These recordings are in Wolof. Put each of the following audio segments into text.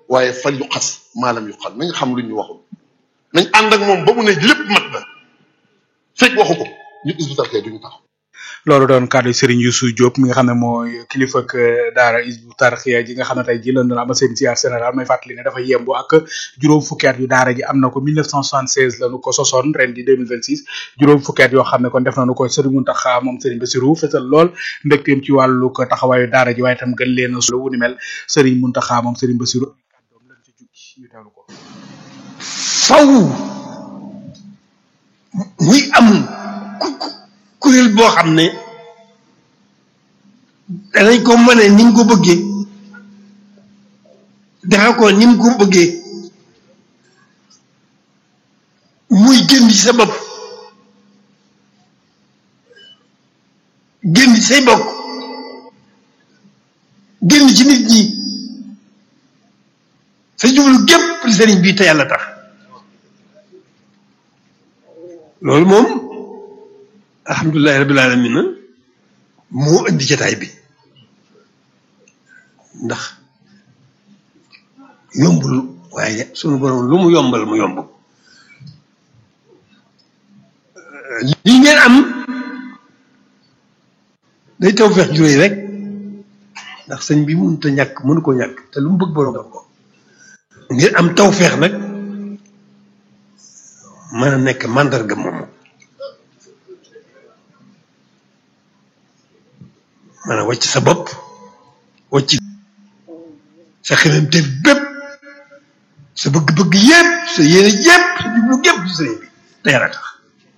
waaye fal yu xas maalam yu xal nañ xam lu ñu waxul nañ ànd ak moom ba mu ne lépp mat na fekk waxu ko ñu Hizbut Tarqiyyah duñu taxaw loolu doon kàddu Serigne Youssou Diop mi nga xam ne mooy kilifa ak daara Hizbut Tarqiyyah ji nga xam ne tey ji lan doon amal seen ziar général may fàttali ne dafa yembo ak juróom fukki at yu daara ji am na ko 1976 lañu ko sosoon ren di 2026 juróom fukki at yoo xam ne kon def nañu ko Serigne Mountakha moom Serigne Bassirou fesal lool mbégteem ci wàllu ko taxawaayu daara ji waaye itam gën leen a solo wu ni mel Serigne Mountakha moom Serigne Bassirou kàddoom lañ ci jukki ñu teewlu ko faw muy am ku ku kuréel boo xam ne danañ ko mën ni mu ko bëggee defe ko ni mu ko bëggee muy génn ci sa bopp génn ci say bokk génn ci nit ñi sa jublu gépp li sëriñ bii te yàlla tax loolu moom alhamdulilahi rabbil alamin na moo indi jataay bi ndax yombul waaye sunu borom lu mu yombal mu yomb li ngeen am day taw feex juróoy rek ndax sëñ bi mënut a ñàkk mënu ko ñàkk te lu mu bëgg borom def ko ngeen am taw feex nag mën a nekk mandarga moomu mën a wàcc sa bopp wàcc sa xememte bépp sa bëgg-bëgg yépp sa yéene yépp sa jublu gépp ci sëriñ bi te yàlla tax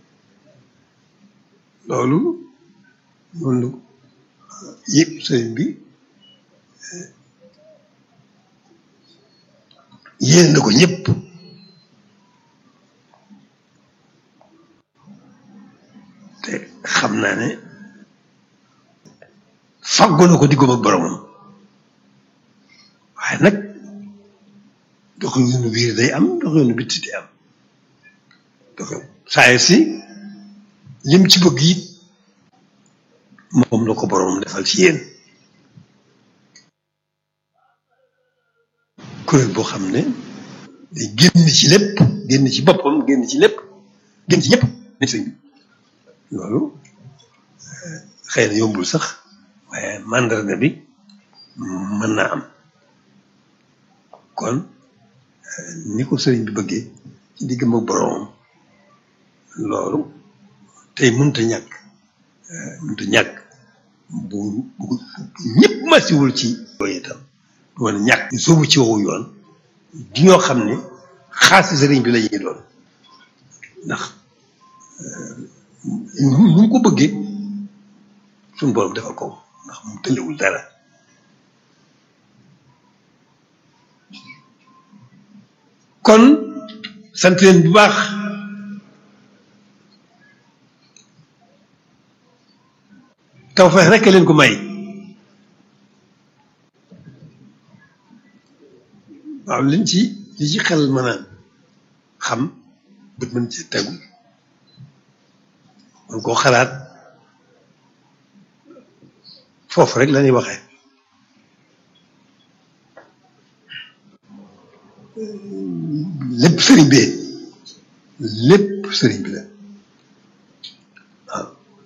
loolu noonu yëpp sëriñ bi yéene na ko ñëpp te xam naa ne fàggoo na ko diggam ak boromam waaye nag doxalinu biir day am doxalinu bitti day am doxal saa si lim ci bëgg it moom la ko boromam defal ci yéen kuréel boo xam ne day génn ci lépp génn ci boppam génn ci lépp génn ci ñëpp ne sëñ bi loolu xëy na yombul sax waaye mandarga bi mën naa am kon ni ko sëriñ bi bëggee ci diggam ak boroomam loolu tey mënut a ñàkk mënut a ñàkk bu bu ñëpp masiwul ci yooyu itam du mën a ñàkk ñu sóobu ci wowu yoon di ñoo xam ne xaasi sëriñ bi la ñuy doon ndax nu mu ko bëggee suñu borom defal ko ndax mu tëlewul dara kon sant leen bu baax tawfeex rekk leen ko may waaw liñ ci li ci xel mën a xam bët mën ci tegu man koo xalaat foofu rek la ñuy waxee lépp sëriñ bi lépp sëriñ bi la waaw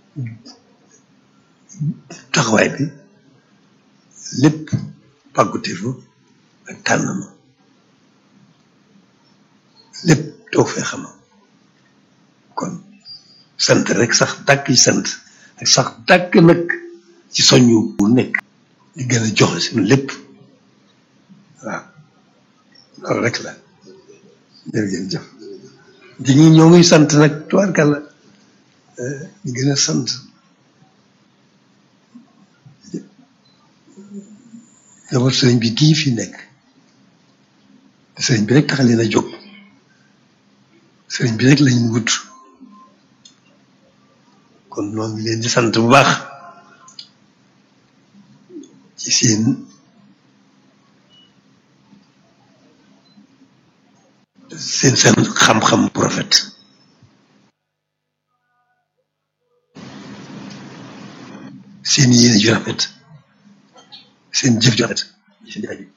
taxawaay bi lépp pàgguteefu ak tànn ma lépp doo fee xama kon sant rek sax dàkk ci sant ak sax dàkk nag ci soññu bu nekk di gën a joxe suñu lépp waaw loolu rek la jërëjëf di ñu ñoo ngi sant nag tubaarkàlla di gën a sant njaboot sëriñ bi gii fi nekk te sëriñ bi rek tax leen a jóg sëriñ bi rek lañ wut kon noo ngi leen di sant bu baax ci seen seen seen xam-xam bu rafet seen yéene ju rafet seen jëf ju rafet seen jaay bi